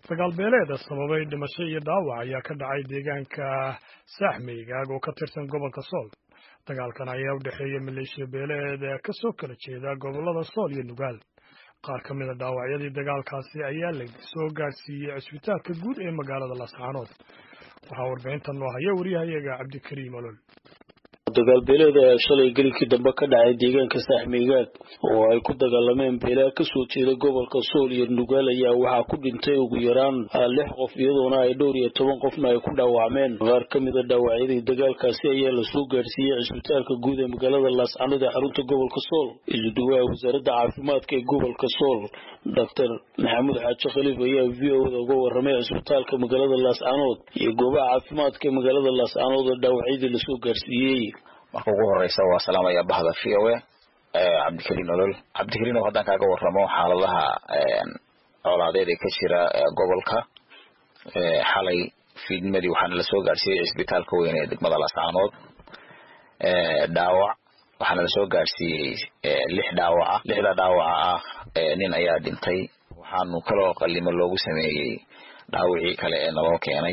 dagaal beeleeda sababay dhimasho iyo dhaawac ayaa ka dhacay deegaanka saaxmeygaag oo ka tirsan gobolka sool dagaalkan ayaa u dhexeeya maleeshiya beeleed ka soo kala jeeda gobolada sool iyo nugaal qaar ka mid a dhaawacyadii dagaalkaasi ayaa la soo gaadhsiiyey cisbitaalka guud ee magaalada laascaanood waxaa warbixintan noo haya wariyahayaga cabdikariim olol dagaalbeeleeda ayaa shalay gelikii dambe ka dhacay deegaanka saaxmeygaag oo ay ku dagaalameen beelaa kasoo jeeda gobolka sool iyo nugaal ayaa waxaa ku dhintay ugu yaraan lix qof iyadoona ay dhowr iyo toban qofna ay ku dhaawacmeen qaar ka mid a dhaawacyadii dagaalkaasi ayaa lasoo gaadhsiiyey cisbitaalka guud ee magaalada laascaanood ee xarunta gobolka sool isuduwaha wasaaradda caafimaadka ee gobolka sool doctor maxamuud xaaji khaliif ayaa v o da uga waramay cisbitaalka magaalada laascaanood iyo goobaha caafimaadka ee magaalada laascaanood oo dhaawacyadii lasoo gaadhsiiyey marka ugu horeysa waa salaamaya bahda v o a cabdikariin olol cabdikariin oo haddaan kaaga waramo xaaladaha colaadeed ee ka jira gobolka xalay fiidnimadii waxaana lasoo gaadhsiiyey cisbitaalka weyn ee degmada laascaanood dhaawac waxaana lasoo gaadhsiiyey lix dhaawaca lixda dhaawaca ah nin ayaa dhintay waxaanu kaloo qalimo loogu sameeyey dhaawicii kale ee naloo keenay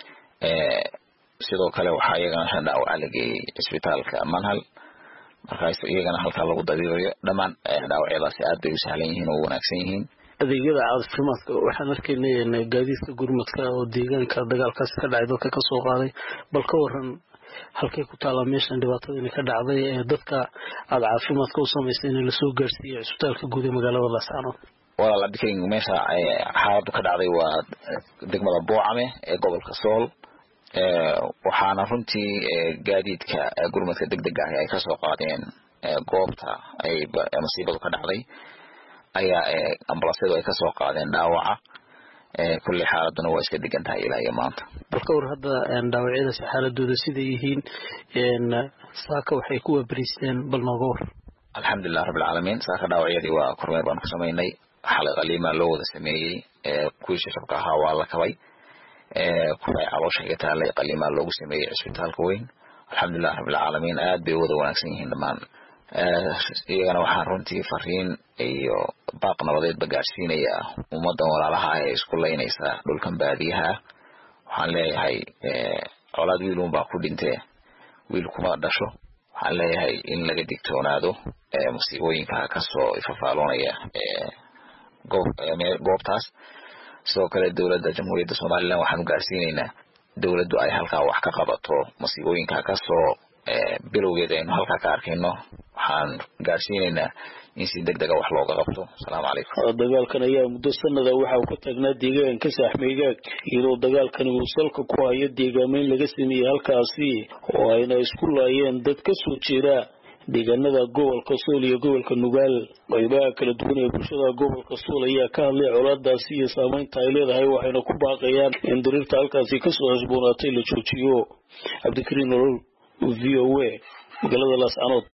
sidoo kale waxaa iyagana shan dhaawaca la geeyey cisbitaalka manhal markaas iyagana halkaa lagu dabiibayo dhammaan dhaawacyadaasi aad bay u sahlan yihiin oo u wanaagsan yihiin adeegyada caafimaadka waxaan arkaynay gaadiidka gurmadka oo deegaanka dagaalkaasi ka dhacay dadka kasoo qaaday bal ka waran halkay ku taallaa meeshan dhibaatadani ka dhacday ee dadka aada caafimaadka u samaysay in lasoo gaarsiiyey cisbitaalka guud ee magaalada laascaanood walaal cabdikariin meesha xaaladu ka dhacday waa degmada boocame ee gobolka sool waxaana runtii gaadiidka gurmadka deg deg ahi ay kasoo qaadeen goobta ay masiibadu ka dhacday ayaa ambulansyadu ay kasoo qaadeen dhaawaca kulley xaaladuna waa iska degan tahay ilaa iyo maanta bal ka war hadda dhaawacyadaasi xaaladooda siday yihiin saaka waxay ku waabariisteen bal nooga war alxamdulilah rabbilcaalamiin saaka dhaawacyadii waa kormeer baanu ka samaynay xalay qaliimaa loo wada sameeyey kuwii shashabka ahaa waa la kabay kuwa ay caloosha iga taalay qaliimaa loogu sameeyey cisbitaalka weyn alxamdulilah rabbilcaalamiin aad bay wada wanaagsan yihiin dhammaan iyagana waxaan runtii fariin iyo baaq nabadeedba gaadhsiinaya ummadan walaalaha ee isku laynaysa dhulkan baadiyaha waxaan leeyahay colaad wiilun baa ku dhintee wiil kuma dhasho waxaan leeyahay in laga digtoonaado musiibooyinka kasoo ifafaaloonaya goobtaas sidoo kale dowladda jamhuuriyadda somalilan waxaanu gaarsiinaynaa dowladdu ay halkaa wax ka qabato masiibooyinka kasoo bilowgeeda aynu halkaa ka arkayno waxaan gaarsiinaynaa in si deg dega wax looga qabto asalaamu calaykum dagaalkan ayaa muddo sanada waxa uu ka taagnaa deegaanka saaxmeygaag iyadoo dagaalkani uu salka ku hayo deegaameyn laga sameeyey halkaasi oo ayna isku laayeen dad ka soo jeeda deegaanada gobolka sool iyo gobolka nugaal qaybaha kala duwan ee bulshada gobolka sool ayaa ka hadlay colaadaasi iyo saameynta ay leedahay waxayna ku baaqayaan in dariirta halkaasi kasoo cusboonaatay la joojiyo cabdikariin olol v o a magaalada laascaanood